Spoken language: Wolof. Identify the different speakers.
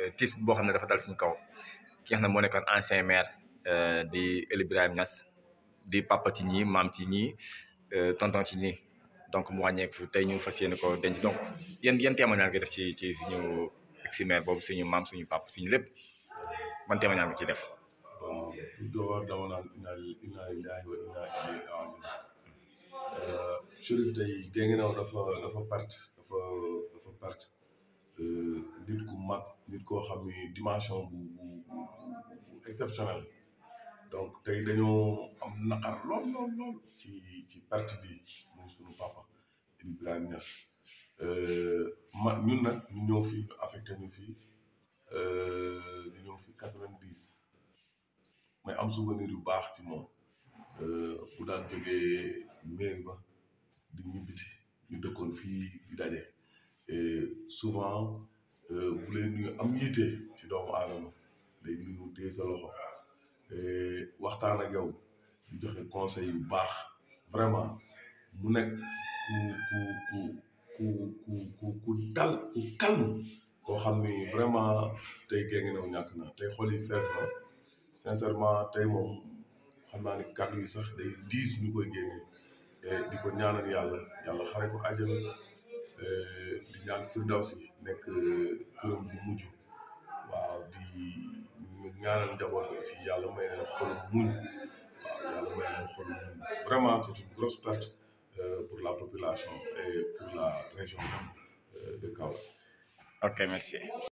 Speaker 1: tiis boo xam ne dafa dal suñu kaw ki nga xam ne moo nekkoon ancien maire di El Ibrahima Niass di papa ci ñii maam ci ñii tonton ci ñii donc mu wàññeeku tey ñu fas yéene ko denc donc yan yan témoignage nga def ci ci suñu ex maire boobu suñu maam suñu papa suñu lépp man témoignage nga ciy def.
Speaker 2: bon tout d'abord dama naan inna inna lillahi wa inna ilayhi rajiun Chérif day Guinguinéo dafa dafa perte dafa dafa perte nit ku mag nit koo xam ni dimension bu bu bu exceptionnel donc tey dañoo am naqar lool lool lool ci ci perte bi muy sunu papa Ibrahima Niass ma ñun nag ñu ñëw fi affecté ñu fi ñu ñëw fi quatre-vingt-dix may am souvenir yu baax ci moom bu daan jógee mairie ba di ñibbisi ñu dëkkoon fii di daje souvent bu leen nuyu am yitte ci doomu aadama day nuyu téye sa loxo waxtaan ak yow di joxe conseil yu baax vraiment mu nekk ku ku ku ku ku ku dal ku calme koo xam ni vraiment tey Guinguinéo ñàkk na tey xol yi fees na sincèrement tey moom xam naa ni kàddu yi sax day diis ñu koy génne di ko ñaanal yàlla yàlla xare ko àjjana di ñaan firdawsi nekk këram bu mujj waaw di ñaanal njaboot bi aussi yàlla may leen xolu muñ waaw yàlla may leen xolu muñ vraiment c'est une grosse perte pour la population et pour la région de Kaolack
Speaker 1: ok merci.